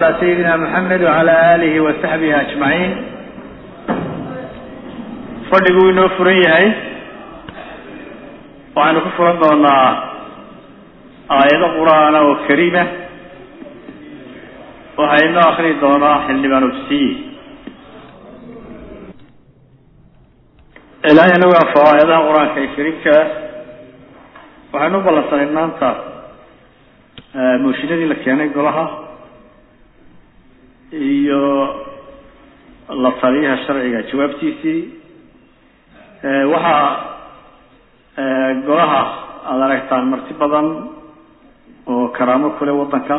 سيدنا محمد وعلى آله وصحبه أجمعين fadhigu inoo furan yahay waxaynu ku furan doonaa aayado qur-aana oo kariima waxaa inoo akri doonaa xildhibaan ufsiye ilaahay anagu anfaco aayadaha qur-aanka ee kariimka waxaynu u ballansanay maanta mooshinadii la keenay golaha iyo la taliyaha sharciga jawaabtiisii waxaa golaha aada aragtaan marti badan oo karaamo kule waddanka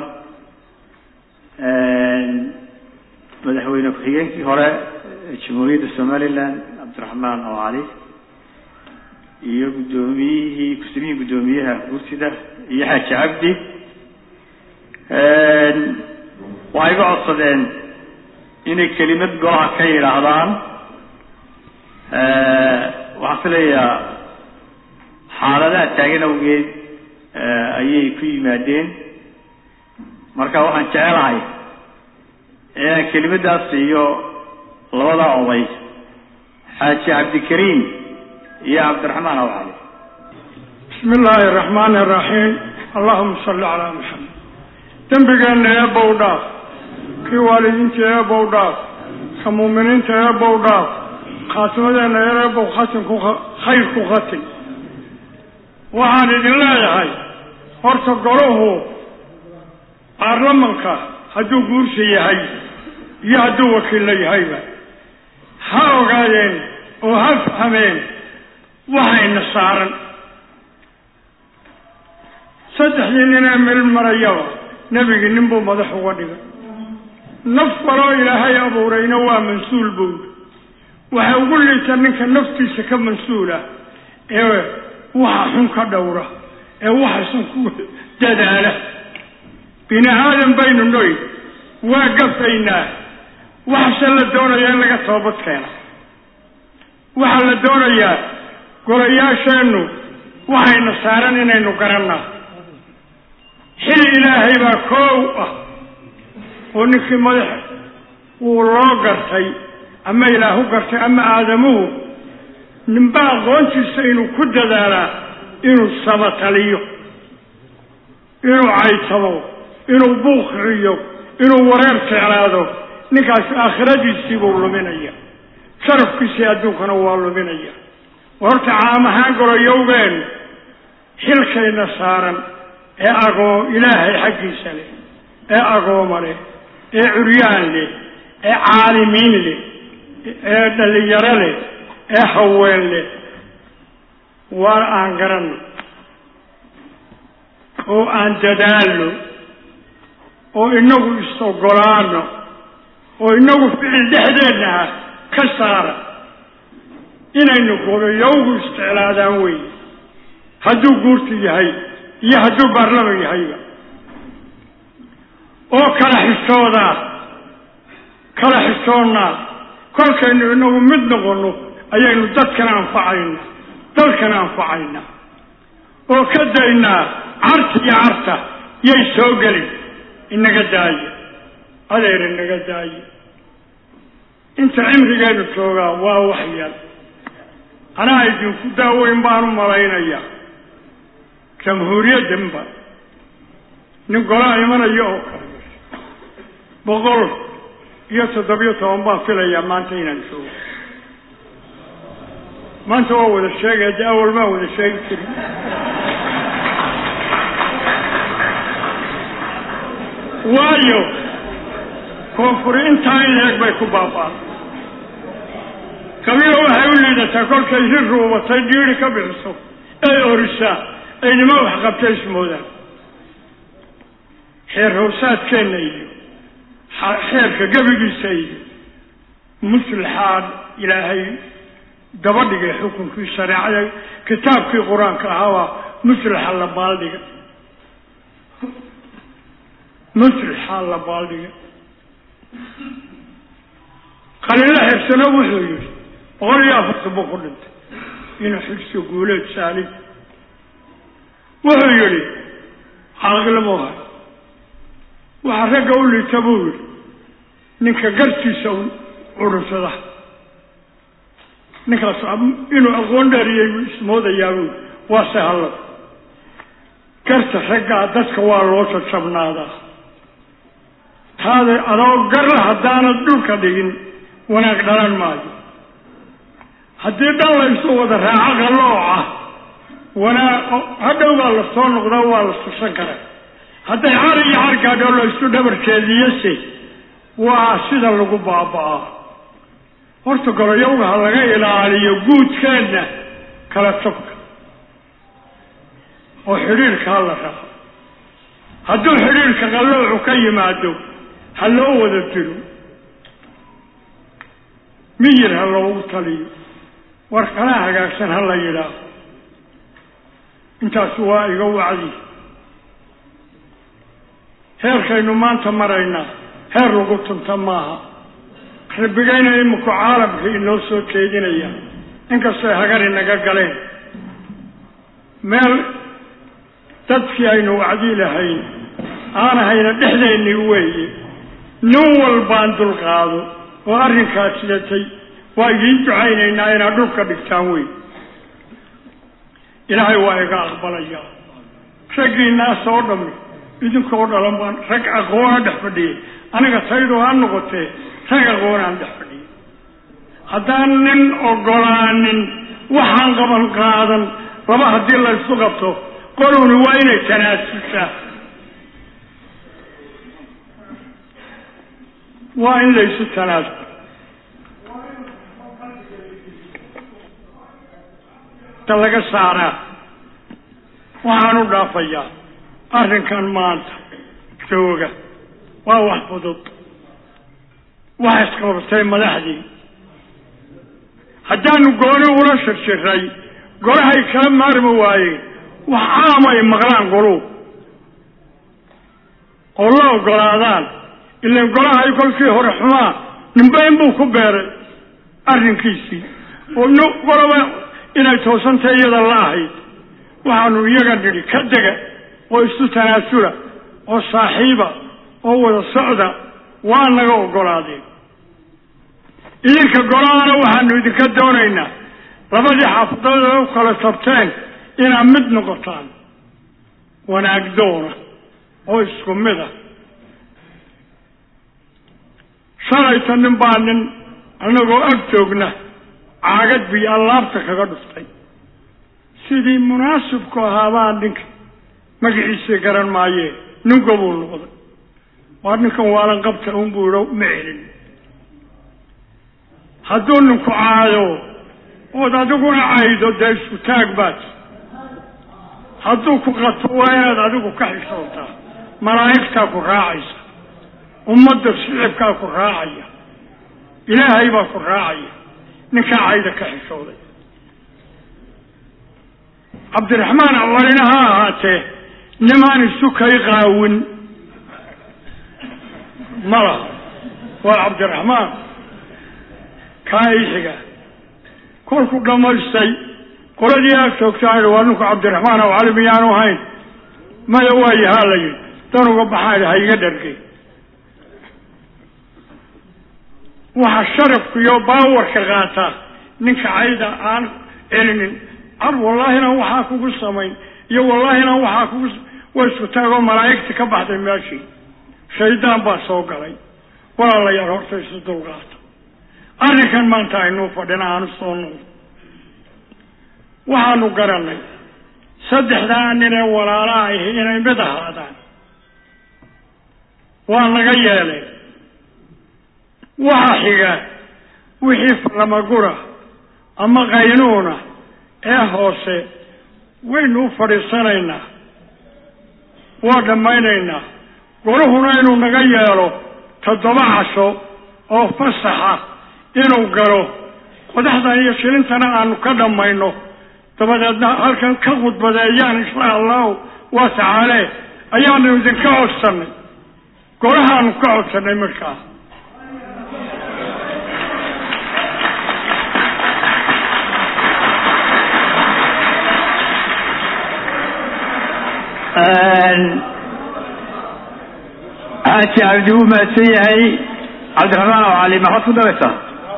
madaxweyne ku-xigeenkii hore jamhuuriyadda somaliland cabdiraxmaan oo cali iyo guddoomiyihii ku-samihii guddoomiyaha guurtida iyo xaaji cabdi waxay ga codsadeen inay kelimad golaha ka yidhaahdaan waxaan filayaa xaaladaha taagan awgeed ayay ku yimaadeen marka waxaan jecelahay inaan kelimadaas siiyo labada oday xaaji cabdikariim iyo cabdiraxmaan aw cali bismi illaahi araxmaani araxiim allahuma salli calaa maxamed dembigeenna eebow dhaaf kii waalidiinta eebow dhaaf ka muuminiinta eebow dhaaf khaatimadeena eebow khatimku khayr ku khatim waxaan idin leeyahay horta golahu baarlamanka hadduu guursa yahay iyo hadduu wakiilla yahayba ha ogaadeen oo ha fahmeen waxayna saaran saddexdii ninee meel marayaba nebigii nin buu madax uga dhigay naf waloo ilaahay abuurayna waa mansuul bowd waxa ugu liita ninka naftiisa ka mansuula ee waxa xun ka dhowra ee waxaysan ku dadaala bini aadan baynu noy waa gafaynaa waxase la doonayaa in laga toobad keena waxaa la doonayaa golayaasheennu waxayna saaran inaynu garannaa xil ilaahay baa koow ah oo ninkii madaxa wuu loo gartay ama ilaahu gartay ama aadamuhu ninba aqoontiisa inuu ku dadaalaa inuu sabataliyo inuu caytamo inuu buuqiciyo inuu wareer jeclaado ninkaasi aakhiradiisii buu luminaya sharafkiisii adduunkana waa luminaya horta caam ahaan goroyowgeen xilkayna saaran ee agoo ilaahay xaggiisa leh ee agooma leh ee curyaan leh ee caalimiin leh ee dhalinyaro leh ee haween leh waar aan garanno oo aan dadaalno oo inagu is-ogolaano oo inagu ficil dhexdeenna ah ka saara inaynu goroyowgu isticlaadaan wey hadduu guurta yahay iyo hadduu baarlaman yahayba oo kala xishoodaa kala xishoonnaa kolkaynu inagu mid noqonno ayaynu dadkana anfacayna dalkana anfacayna oo ka daynaa carta iyo carta yay soo gelin inaga daaya adeer inaga daaya inta cimrigeenu joogaa waa waxyal anaa idinku daaweyn baan u malaynayaa jamhuuriyaddanba nin golaa imanaya oo kale boqol iyo toddobiyo toban baan filayaa maanta inaan joogo maanta waa wada sheegaya dee awal maa wada sheegi jirin waayo koonfuri intaa in leeg bay ku baaba'an kabila waxay u liidataa kolkay ri ruubatay dhiiri ka bixiso ay orisaa ay nima waxqabta ismoodaan xeer howsaadkeenna iyo xeerka gebigiisa iyo muslixaad ilaahay daba dhigay xukunkii shareecada kitaabkii qur-aanka ahaabaa muslixa la baaldhiga muslixa la baaldhiga qalila xirsano wuxuu yihi boqol iyo afartan buu ku dhintay inuu xigso guuleed saalim wuxuu yihi xaqilmuha waxaa ragga u liita buu yidhi ninka gartiisa un curursada ninkaas inuu aqoon dheeriyey buu ismoodayaa buu waa sehallad garta raggaa dadka waa loo jajabnaadaa taada adoo garla haddaanad dhulka dhigin wanaag dhalan maayo haddii dhan la isu wada raaco qalooca wanaag hadhow baa la soo noqdaa waa la tusan karaa hadday car iyo cargaadho la isu dhabarkeediyase waa sida lagu baaba'aa horta goloyowga ha laga ilaaliyo guudkeenna kala jabka oo xidhiirka ha la raaco hadduu xidhiirka qalloocu ka yimaado ha loo wada dilo miyir ha loogu taliyo war kalaa hagaagsan ha la yidhaaho intaas waa iga wacdi heerkaynu maanta maraynaa heer lagu tunta maaha rabbigayna iminku caalamka inoo soo jeedinaya inkastay hagar inaga galeen meel dadkii aynu wacdi lahayn aanahayna dhexdeennii weeye nin walbaan dulqaado oo arrinkaas sidatay waa idiin ducaynaynaa inaad dhulka dhigtaan wey ilaahay waa iga aqbalayaa raggiinaas oo dhammi idinkoo dhalan baan rag aqoona dhex fadhiyay aniga taydu ha noqotee rag aqoonaan dhex fadhiyay haddaan nin ogolaanin waxaan qaban qaadan laba haddii la ysu qabto qoluni waa inay tanaasushaa waa in laysu tanaasul ta laga saaraa waxaan u dhaafayaa arrinkan maanta jooga waa wax fudud wax isqabatay madaxdii haddaanu gooni ula shirjiray golahay kala maarmi waayeen wax caam ay maqlaan goluhu oo la ogolaadaan ilan golahay kolkii hore xumaa nimbayn buu ku beeray arrinkiisii oo n golaba inay toosantay iyada la ahayd waxaanu iyaga nidhi ka dega oo isu tanaasula oo saaxiiba oo wada socda waa naga ogolaadeen idinka golahana waxaanu idinka doonaynaa labadii xaafadood u kala tabteen inaad mid noqotaan wanaag doona oo isku mid ah shalayta nin baa nin annagoo ag joogna caagad biyo allaabta kaga dhuftay sidii munaasibku ahaabaa ninka magaciisii garan maayee ninka buu noqday waa ninkan waalan qabta un buu idho ma celin hadduu ninku caayo ood adiguna caydo dee isku taag baad hadduu ku qato waa inaad adigu ka xishoontaa malaa'igtaa ku raacaysa ummadda shicibkaa ku raacaya ilaahay baa ku raacaya ninkaa cayda ka xishooday cabdiraxmaan awalina ha ahaatee nimaan isu kay qaawin ma laha waa cabdiraxmaan kaa ixiga kolku dhammaystay qoladii aag joogtaan waa ninku cabdiraxmaan aw cali miyaanu ahayn maya waayahaa la yidhi dan uga baxaan ha iga dhargay waxa sharafku iyo baawarka qaataa ninka cayda aan celinin car wallaahina waxaa kugu samayn iyo wallaahina waxaa kugu waa isku taagoo malaa'igti ka baxday meeshii shaydaan baa soo galay walaalayaal horta isu dulqaata arrinkan maanta aynuu fadhina aanu soo nool waxaanu garanay saddexdaa nin ee walaalaha ahi inay mid ahaadaan waa naga yeeleen waxa xiga wixii falamagura ama qaynuuna ee hoose waynu u fadhiisanaynaa waa dhammaynaynaa goluhuna inuu naga yeelo toddoba casho oo fasaxa inuu galo qodaxdan iyo shilintana aanu ka dhammayno dabadeedna halkan ka khudbadeeyaan insha allahu waa tacaale ayaanu idinka codsanay golahaanu ka codsanay markaa xaaji cabdi wuu mahadsan yahay cabdiraxmaan oo cali maxaad ku daraysaa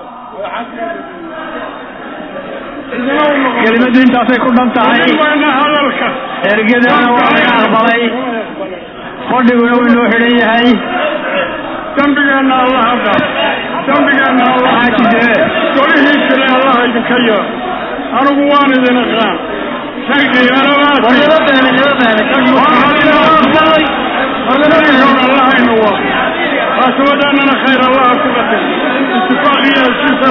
kelimadu intaasay ku dhan tahay waana hadalka ergadana waa laga aqbalay fadhiguna wuu inoo xidhan yahay dambigeenna allah hadda dambigeenna allah xaaji dee golihii kale allah idinka yaa anigu waan idin aqaan rag khiyaarabaad allah ina waa qaasabadaanana khayr allah ku qaday itifaaq iyo heshiis